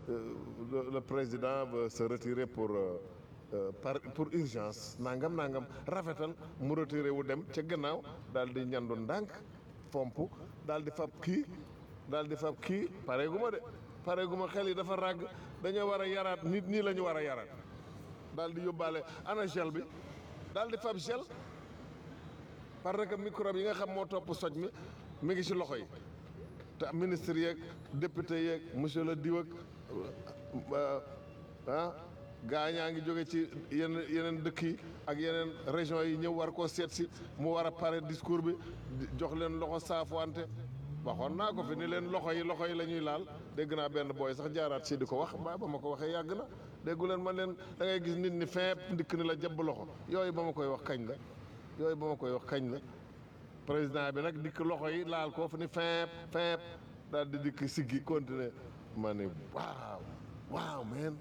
euh, le, le président veut se retirer pour euh, euh, par pour urgence nangam nangam rafetal mu retiré wu dem ca gannaaw daal di ñandu ndànk fomp daal di fab kii daal di fab kii pareegu ma de pareegu ma xel yi dafa ràgg dañoo war a yaraat nit ñi la ñu war a yaraat daal di yóbbaale ana gel bi daal di fab gel parce que microbe yi nga xam moo topp soj mi mi ngi ci loxo yi te ministre yeeg député yeeg monsieur le diw ak ah gaa ñaa ngi jóge ci yeneen yeneen dëkk yi ak yeneen région yi ñëw war koo seet si mu war a pare discours bi di- jox leen loxo saafuwante waxoon naa ko fi ni leen loxo yi loxo yi la ñuy laal dégg naa benn booy sax jaaraat si di ko wax ba ba ma ko waxee yàgg na déggu leen ma leen da ngay gis nit ñi feep ndikk ni la jabb loxo yooyu ba ma koy wax kañ la yooyu ba ma koy wax kañ la président bi nag dikk loxo yi laal ko fu ni feep feep daal di dikk siggi continuer ma ne waaw waaw man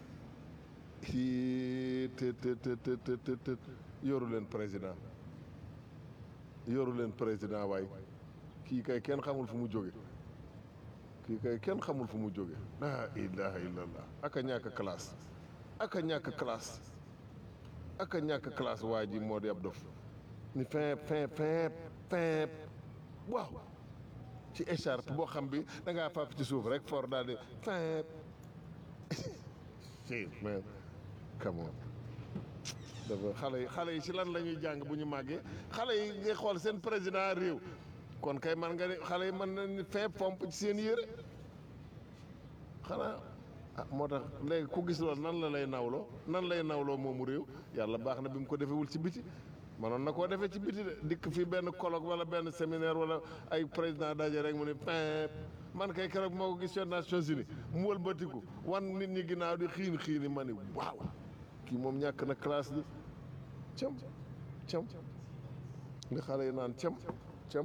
i te te te te te te te yoru leen président yoru leen président waay kii kay kenn xamul fu mu jóge kii kay kenn xamul fu mu jóge la ilaha illallah aka ñàkk classe aka ñàkk classe aka ñàkk classe waa ji moo di ab dof ni fin fin fin fin waaw ci écharpe boo xam bi da ngaa fàpp ci suuf rek for daal di fin si man come on dafa xale yi xale yi ci lan la ñuy jàng bu ñu màggee xale yi ngay xool seen président réew kon kay man nga ni xale yi mën nañu fin pompe ci seen yére xanaa ah moo tax léegi ku gis loolu nan la lay nawloo nan lay nawloo moomu réew yàlla baax na bi mu ko defewul ci biti manoon na koo defee ci biti de dikk fii benn colloque wala benn séminaire wala ay président daje rek mu ne pin man kay keroog moo ko gis ca Nations Unies mu wëlbatiku wan nit ñi ginnaaw di xiin xiini ma ni waaw kii moom ñàkk na classe bi cam cam nga xale yi naan cam cam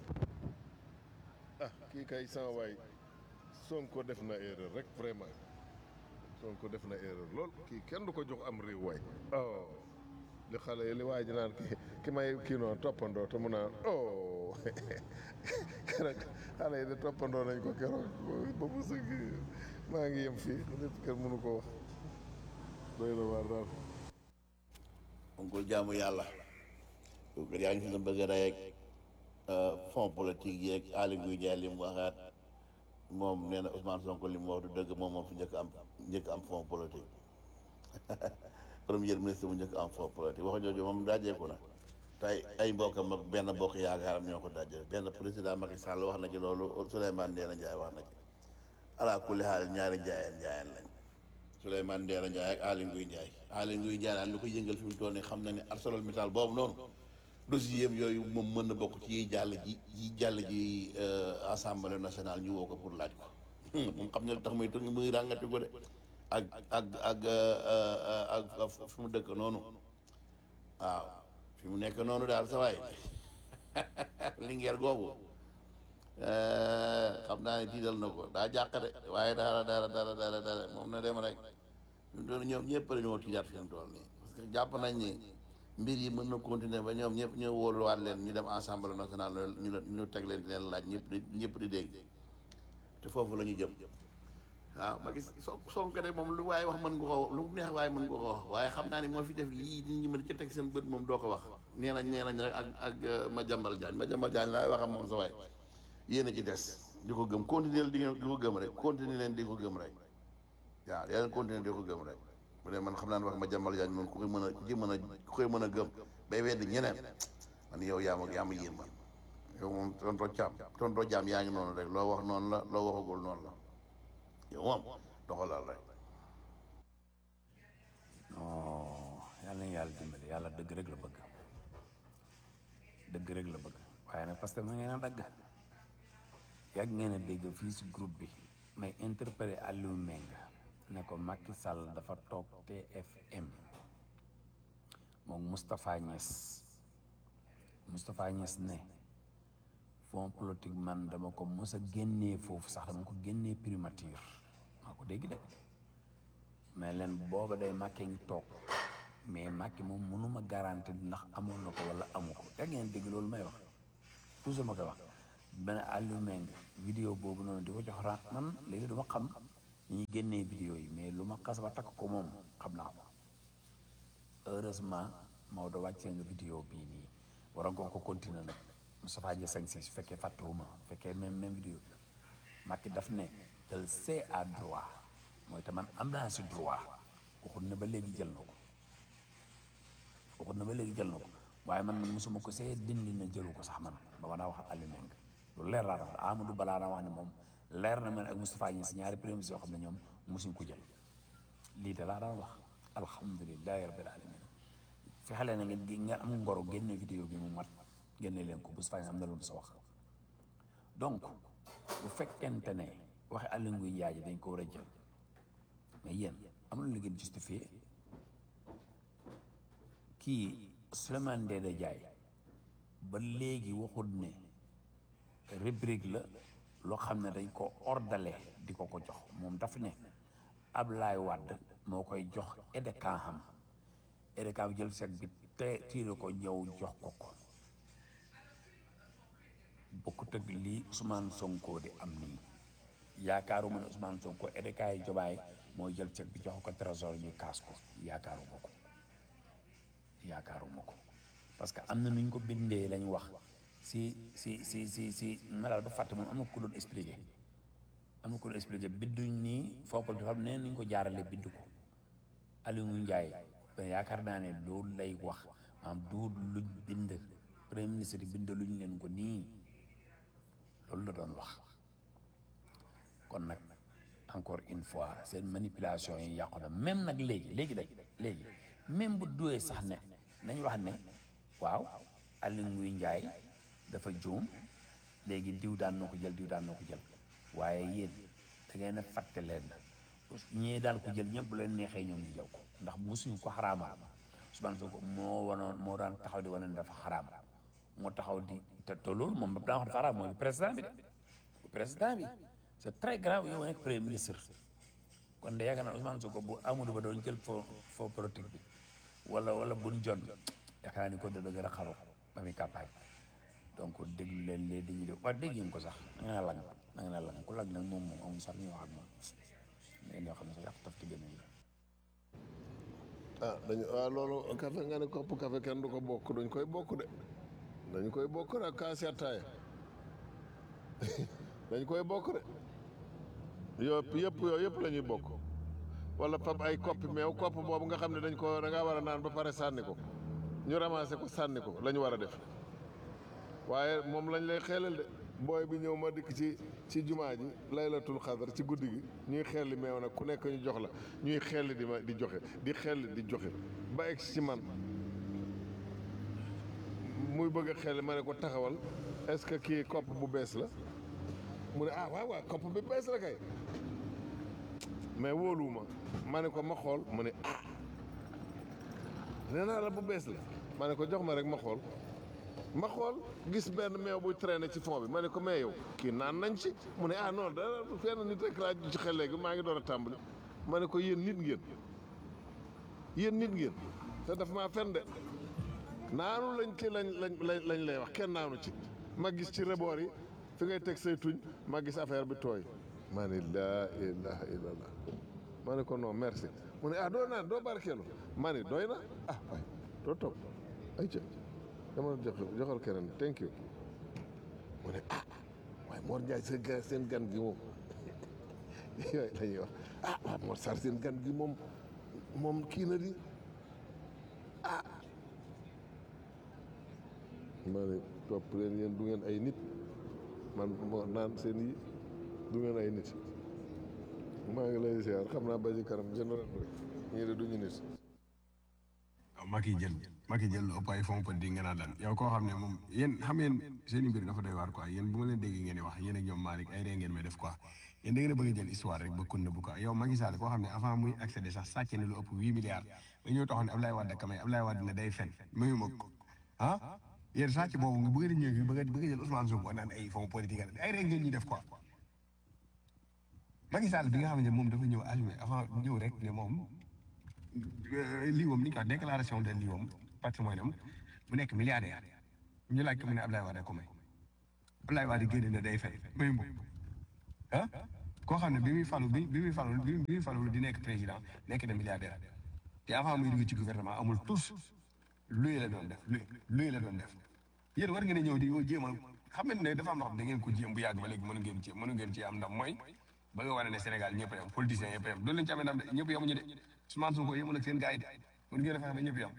ah kii kay sama waay Sonko def na erreur rek vraiment Sonko def na erreur lool kii kenn du ko jox am réew waay oh li xale yi li waa ji naan ki ki may kii noonu toppandoo te mu naan oh keroog xale yi de toppandoo nañ ko keroog ba mu sëgg maa ngi yem fii nit kenn mënu ko wax doy na waar daal oncle jaamu yàlla kooku yaa ngi fi na bëgg a rey ak fond politique yeeg Aly Ngouille Ndiaye li mu waxaat moom nee na Ousmane Sonko li mu wax du dëgg moom moom fi njëkk am njëkk am fond politique premier ministre bu njëkk am fond politique wax jooju moom dajeeku na tey ay mbokkam ak benn bokk yaakaaram ñoo ko daje benn président Macky Sall wax na ci loolu Souleymane Ndéné Ndiaye wax na ci ala kulli xaal ñaari njaayeen njaayeen lañ Souleymane Ndéné Ndiaye ak Aly Ngouille Ndiaye Aly Ngouille Ndiaye daal lu ko yëngal fi mu toll nii xam na ne ArcelorMittal boobu noonu dossier yooyu moom mën na bokk ci yiy jàll ji yi jàll ji assemblée nationale ñu woo ko pour laaj ko moom xam ne lu tax muy tënk muy ràngati ko de ak ak ak ak fi mu dëkk noonu waaw fi mu nekk noonu daal sa waay lingeer googu xam naa ne tiital na ko daa jàq de waaye dara dara dara dara dara moom na dem rek fi mu toll ñoom ñëpp dañoo tiijaat fi mu toll nii parce que jàpp nañ ni mbir yi mën na continuer ba ñoom ñëpp ñoo wóoluwaat leen ñu dem assemblée nationale ñu leen ñu teg leen di leen laaj ñëpp di ñëpp di dégg te foofu la ñu jëm waaw ma gis soo Sonko de moom lu waaye wax mën nga ko lu neex waaye mën nga ko wax waaye xam naa ni moo fi def lii nit ñi mën ci teg seen bët moom doo ko wax nee nañ nee nañ rek ak ak ma jambal jaañ ma jambal jaañ laay waxam moom sa waay yéen a ci des di ko gëm continuer di di ko gëm rek continuer leen di ko gëm rek waaw yaa leen continuer di ko gëm rek bu dee man xam naa ne wax ma jambal jaañ moom ku koy mën a ku ci mën a ku koy mën a gëm bay wedd ñeneen man yow yaa ma yaa ma yéen man yow moom tonto caam tonto jaam yaa ngi noonu rek loo wax noonu la loo waxagul noonu la yow moom doxalal rek non yàlla na yàlla dimbali yàlla dëgg rek la bëgg dëgg rek la bëgg waaye nag parce que ma ngeen a dagg yàgg ngeen a dégg fii si groupe bi may interpellé Aliou Meng ne ko Macky Sall dafa toog TFM moom Moustapha Niass Moustapha Niass ne fond politique man dama ko mos a génnee foofu sax dama ko génnee primature maa ko dégg de mais leen booba day Macky ngi toog mais Macky moom mënuma garanti ndax amoon na ko wala amu ko da ngeen dégg loolu may wax toujours ma koy wax benn Aliou Meng vidéo boobu noonu di ko jox ra man léegi dama xam ñi ñuy génnee vidéo yi mais lu ma xas ba takk ko moom xam naa ko heureusement Maodo wàccee nga vidéo bii nii waroon nga ko continuer nag Moustapha Niassène si su fekkee fàttewuma su fekkee même même vidéo bi Macky daf ne elle c'est à droit mooy te man am naa si droit waxut ne ba léegi jël na ko waxut ne ba léegi jël na ko waaye man man mosuma ko see dindi na jëlu ko sax man ba ma daa wax ak Aliou Meng lu leer laa wax Amadou balaa daa wax ne moom leer na man ak Moustapha Niass ñaari premier ministre yoo xam ne ñoom mosuñ ko jël lii de laa daan wax alhamdulilahi rabbil alamin fexe leen na ngeen nga am ngoro génne vidéo bi mu mat génne leen ko Moustapha Niass am na lu mu sa wax donc bu fekkente ne waxe Aly Ngouille Ndiaye ji dañ ko war a jël mais yéen amul lu ngeen justifié kii Souleymane Ndéné Ndiaye ba léegi waxul ne rubrique la loo xam ne dañ ko ordale di ko ko jox moom daf ne Ablaye Wade moo koy jox EDECAN xam EDECAN bi jël chèque bi te tiire ko ñëw jox ko ko bokkut ak lii Ousmane Sonko di am nii yaakaaruma ne Ousmane Sonko EDECAN yi jobaay mooy jël chèque bi jox ko trésor ñu kaas ko yaakaaruma ko yaakaaruma ko parce que am na nu ñu ko bindee lañ wax si si si si si ma daal ba fàtte moom am na ku doon expliqué am na ku doon expliqué binduñ nii foofu dafa am ne ni ñu ko jaarale bind ko Aliou Ndiaye ben yaakaar naa ne loolu lay wax maanaam du luñ bind premier ministre yi bind luñ leen ko nii loolu la doon wax kon nag encore une fois seen manipulation yi yàqu na même nag léegi léegi day léegi même bu duwee sax ne nañ wax ne waaw Aliou Ngouille Ndiaye dafa juum léegi diw daan na ko jël diw daan na ko jël waaye yéen da ngeen a fàtte leen ñee daal ko jël ñëpp bu leen neexee ñoom ñu jël ko ndax musuñu ko xaraamal Ousmane Sonko moo wanoon moo daan taxaw di wane ne dafa xaraam moo taxaw di te te loolu moom ba daa wax dafa xaraam mooy président bi de président bi c'est très grave yow nekk premier ministre kon de yaakaar naa Ousmane Sonko bu Amadou Ba doon jël foo foo politique bi wala wala buñ jon yaakaar naa ni ko dana gën a xaru ba muy campagne donc déglu leen lee dañuy def waaye dégg ngeen ko sax na nga lang na nga lang ku lang nag moom moom amul sax ñu wax ak moom mais ñoo xam ne sax yàq taf ci génn yi ah dañu waaw loolu café nga ne kopp café kenn du ko bokk dañ koy bokk de dañ koy bokk de ak kaasi ataaya dañ koy bokk de yëpp yëpp yooyu yëpp la ñuy bokk wala pap ay koppi meew kopp boobu nga xam ne dañ ko da ngaa war a naan ba pare sànni ko ñu ramassé ko sànni ko la ñu war a def waaye moom lañ lay xeelal de booy bi ñëw ma dikk ci ci jumaa ji laylatul xadar ci guddi gi ñuy xelli meew nag ku nekk ñu jox la ñuy xelli di ma di joxe di xelli di joxe ba egg ci man muy bëgg a xelli ma ne ko taxawal est-ce que kii kopp bu bees la mu ne ah waaw waaw kopp bi bees la kay mais wóoluwuma ma ne ko ma xool mu ne ah nee naa la bu bees la ma ne ko jox ma rek ma xool ma xool gis benn meew buy traîner ci fond bi ma ne ko mais yow kii naan nañ ci mu ne ah non dara fenn nit rek laa ci xel léegi maa ngi door a tàmbali ma ne ko yéen nit ngeen yéen nit ngeen te daf maa fen de naanu lañ ci lañ lañ lañ lay wax kenn naanu ci ma gis ci reboor yi fi ngay teg say tuñ ma gis affaire bi tooy ma ne laa ilaha illallah ma ne ko non merci mu ne ah doo naan doo barkeelu ma ne doy na ah waay doo toog ay ca dama jox joxal keneen thank you mu ne ah waaye Mor Ndiaye seen gan seen gan gi moom yooyu la ñuy wax ah waaw Mor Sarr seen gan gi moom moom kii na di ah ma ne topp leen yéen du ngeen ay nit man moo naan seen yi du ngeen ay nit maa ngi lay ziar xam naa ba ci kanam général rek ñii de duñu nit waaw Macky jël Macky jël lu ëpp ay fonds politique nga naan lan yow koo xam ne moom yéen xam ngeen seen i mbir dafa doy waar quoi yéen bu ma leen déggee ngeen di wax yéen ak ñoom Malick ay ree ngeen may def quoi yéen da ngeen a bëgg a jël histoire rek ba kun bu quoi yow Macky Sall koo xam ne avant muy accéder sax sàcc na lu ëpp huit milliards ba ñëw taxaw ne Ablaye Wade kamay Ablaye Wade ne day fen mayu ma ko ah yéen sàcc boobu nga bëgg a ñëw fi bëgg a bëgg a jël Ousmane Sonko naan ay fonds politique ay ree ngeen ñuy def quoi Macky Sall bi nga xam ne moom dafa ñëw assumé avant ñëw rek ne moom lii moom ni ñu ko wax déclaration de lii moom patrimoine am mu nekk milliardaire ñu laaj ko mu ne Ablaye Wade ko may Ablaye Wade génne na day fay may moom ah koo xam ne bi muy falu bi bi muy falu bi muy falu di nekk président nekk na milliardaire te avant muy dugg ci gouvernement amul tous luy la doon def luy luy la doon def yéen war ngeen a ñëw di jéem a xam ngeen ne dafa am loo xam da ngeen ko jéem bu yàgg ba léegi mënu ngeen ci mënu ngeen ci am ndam mooy ba nga wane ne Sénégal ñëpp a yem politiciens yëpp a yem doon leen ci amee ndam de ñëpp yemuñu de Ousmane Sonko yemul ak seen gars yi de mën ngeen a fexe ba ñëpp yem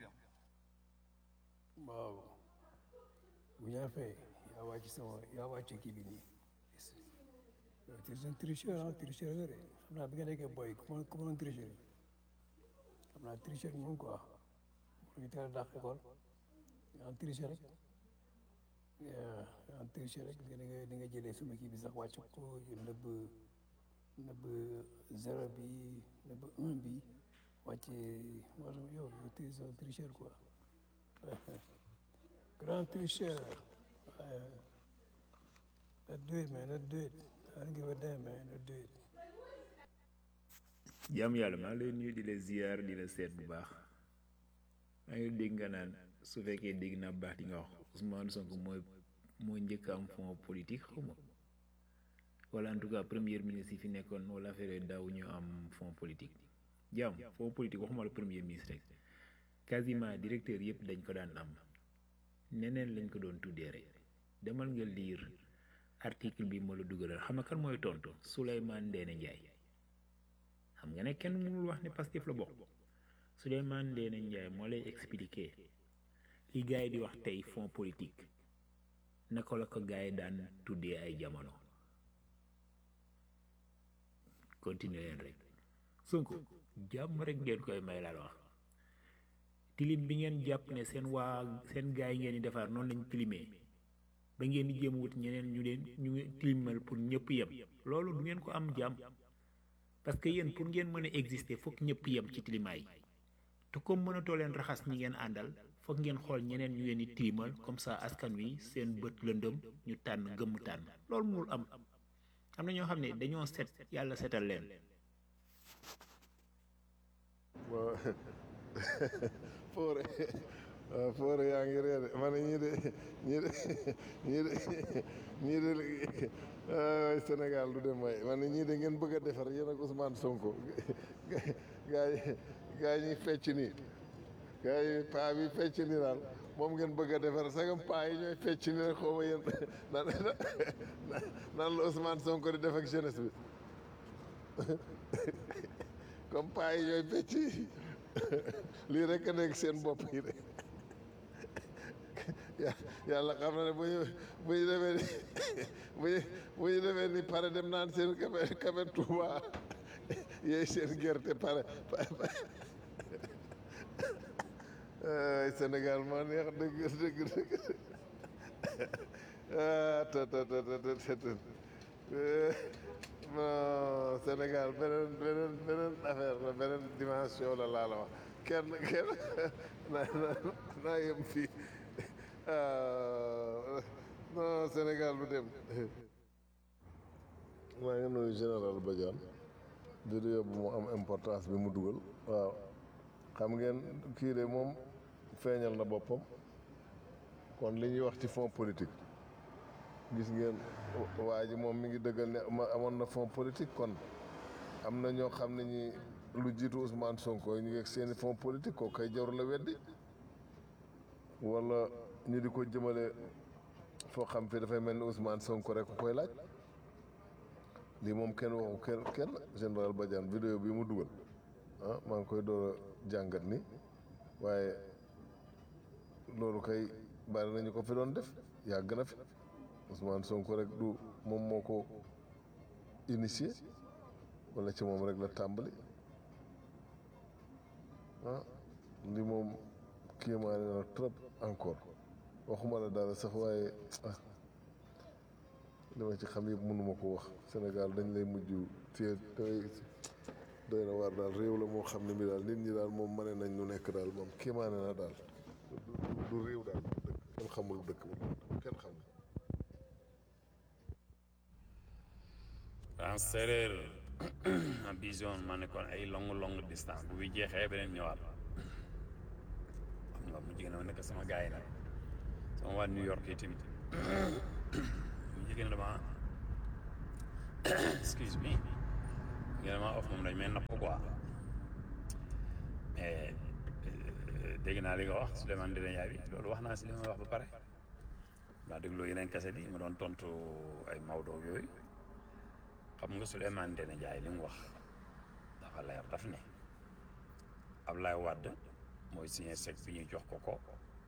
waaw bu ñu fee yaa wàcc sama yaa wàcc kii bi nii tu es un tricheur ah tricheur nga de xam naa bi nga nekkee boy ku mën ku mënoon tricheur xam naa tricheur moom quoi mu ngi teel a dàq école yaa ngi tricheur rek yaa ngi tricheur rek di nga di nga jëlee suma kii bi sax wàcc ko nëbb nëbb zéro bi nëbb un bi wàcce maanaam yow tu es un tricheur quoi grand tricheur let's do it man let's do it I don't give a damn man let's do it jàmm yàlla maa ngi lay nuyu di la ziar di la seet bu baax maa ngi dégg nga naan su fekkee dégg naa baax di nga wax Ousmane Sonko mooy moo njëkk am fond politique xaw ma wala en tout cas premier ministre yi fi nekkoon wala affaire daaw ñu am fond politique jàmm fond politique waxuma la premier ministre rek quasiment directeur yëpp dañ ko daan am neneen lañ ko doon tuddee rek demal nga lire article bi ma la dugalal xam nga kan mooy tontu Souleymane Ndéné Ndiaye xam nga ne kenn mënul wax ne Pastef la bokk Souleymane Ndéné Ndiaye moo lay expliquer li gars yi di wax tey fond politique naka la ko gars yi daan tuddee ay jamono continuer leen rek Sonko jàmm rek ngeen koy may laa la wax tilim bi ngeen jàpp ne seen waa seen gars yi ngeen di defar noonu lañ tilimee ba ngeen di jéem a wut ñeneen ñu leen ñu tilimal pour ñëpp yem loolu du ngeen ko am jàmm parce que yéen pour ngeen mën a exister foog ñëpp yem ci tilimaay te comme mënatoo leen raxas ñi ngeen àndal foog ngeen xool ñeneen ñu leen di tilimal comme ça askan wi seen bët lëndëm ñu tànn gëmm tànn loolu mënul am am na ñoo xam ne dañoo set yàlla setal leen foore waaw foore yaa ngi reere ma ne ñii de ñii de ñii de ñii de ay Sénégal du dem waay ma ne ñii de ngeen bëgg a defar yéen ak Ousmane Sonko gaa yi gaa yi ñuy fecc nii gaa yi paa bi fecc nii daal moom ngeen bëgg a defar sagam paa yi ñooy fecc nii rek xaw ma yéen naan naan la Ousmane Sonko di def ak jeunesse bi comme paa yi ñooy fecc lii rek a nekk seen bopp yi de yàlla xam na ne bu ñu bu ñu demee ni bu ñu bu ñu demee ni pare dem naan seen kafe kafe Touba yooyu seen gerte pare ay Sénégal moo neex dëgg dëgg dëgg ah te te te te te non Sénégal beneen beneen beneen affaire la beneen dimension la laa la wax kenn kenn naa naa naa yem fii non Sénégal bu dem maa ngi nuyu général Badiane vidéo bu mu am importance bi mu dugal waaw xam ngeen kii de moom feeñal na boppam kon li ñuy wax ci fond politique gis ngeen waa ji moom mi ngi dëggal ne ma amoon na fond politique kon am na ñoo xam ne ñi lu jiitu Ousmane Sonko ñu ngi ak seeni fond politique koo koy jarul la weddi wala ñu di ko jëmale foo xam fi dafay mel ni Ousmane Sonko rek ku koy laaj lii moom kenn waxu kenn kenn général Badiane vidéo bi mu dugal ah maa ngi koy door a jàngat ni waaye loolu kay bari nañu ko fi doon def yàgg na fi Ousmane Sonko rek du moom moo ko initié wala ci moom rek la tàmbali ah li moom kéemaane na trop encore waxuma la dara sax waaye ah li ma ci xam yëpp mënuma ko wax Sénégal dañ lay mujj téye doy doy na waar daal réew la moo xam ne mi daal nit ñi daal moom mane nañ lu nekk daal moom kéemaane na daal du réew daal dëkk kenn xamul dëkk bu kenn xamul en séeréer en vision ma nekkoon ay long long distance bu bi jeexee beneen ñëwaat xam nga mu jigéen ma nekk sama gars yi nag sama waa New York yi tamit mu jigéen dama excuse me ngeen ma of moom dañ may napp quoi mais dégg naa li nga wax Souleymane Ndéné Ndiaye bi loolu wax naa si li ma wax ba pare maa dégloo yeneen kese bi ma doon tontu ay Maodo yooyu xam nga Souleymane Ndéné Ndiaye li mu wax dafa leer daf ne Ablaye Wade mooy signé chèque bi ñuy jox ko ko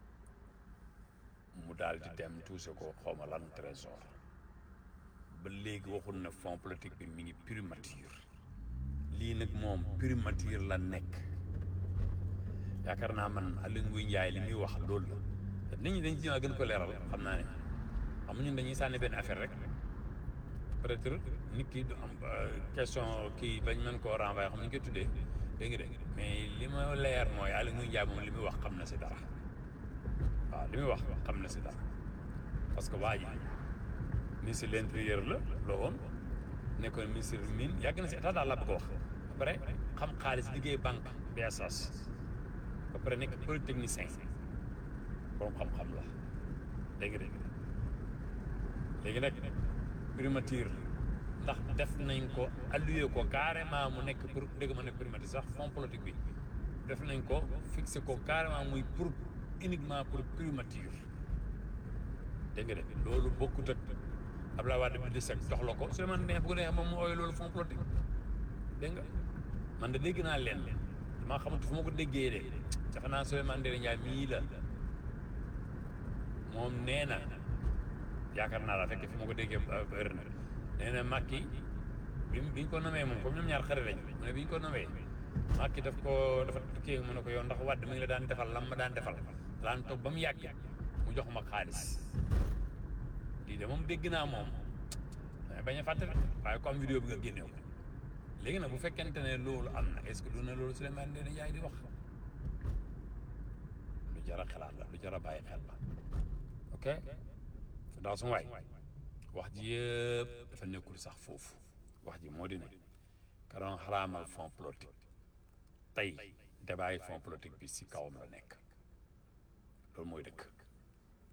mu daal di dem tuuse ko xawma lan trésor ba léegi waxul ne fond politique bi mi ngi primature lii nag moom primature la nekk yaakaar naa man Aliou Ngouye Ndiaye li muy wax loolu la nit ñi dañ ci gën ko leeral xam naa ne xam ñun dañuy sànni benn affaire rek peut-être nit ki du am question kii bañ mën koo renvoyer xam ni ñu koy tuddee dégg nga de mais li ma leer mooy Aliou Ngouye Ndiaye moom li muy wax xam na si dara waaw li muy wax xam na si dara parce que waa ji ministre de l'intérieur la loo woon nekkoon ministre mine yàgg na si état daal la bëgg a wax ba pare xam xaalis liggéey banque BSS ba pare nekk polytechnicien borom xam-xam la dégg nga léegi nag primature ndax def nañ ko alloué ko carrément mu nekk pour dégg ma nekk primature sax fond politique bi def nañ ko fixé ko carrément muy pour uniquement pour primature dégg nga de loolu bokkut ak Abdoulaye Wade bi di sec jox la ko Souleymane Ndéné bu ko neexee moom mu ooyee loolu fond politique dégg nga man de dégg naa leen damaa xamante fu ma ko déggee de defe naa Souleymane Ndéné Ndiaye mii la moom nee na yaakaar naa la fekk fi ma ko déggee heure na nee na Macky bi bi ñu ko nomee moom comme ñoom ñaar xarit lañ mu ne bi ñu ko nomee Macky daf ko dafa kii mu ne ko yow ndax Wade mi ngi la daan defal lam ma daan defal daan toog ba mu yàgg mu jox ma xaalis lii de moom dégg naa moom bañ a fàttali waaye comme vidéo bi nga génneew léegi nag bu fekkente ne loolu am na est-ce que du na loolu Souleymane Ndéné Ndiaye di wax lu jar a xalaat la lu jar a bàyyi xel la ok ndax su waay wax ji yëpp dafa nekkul sax foofu wax ji moo di ne ka doon xaraamal fond politique tey débat yi fond politique bi si kawam la nekk loolu mooy dëkk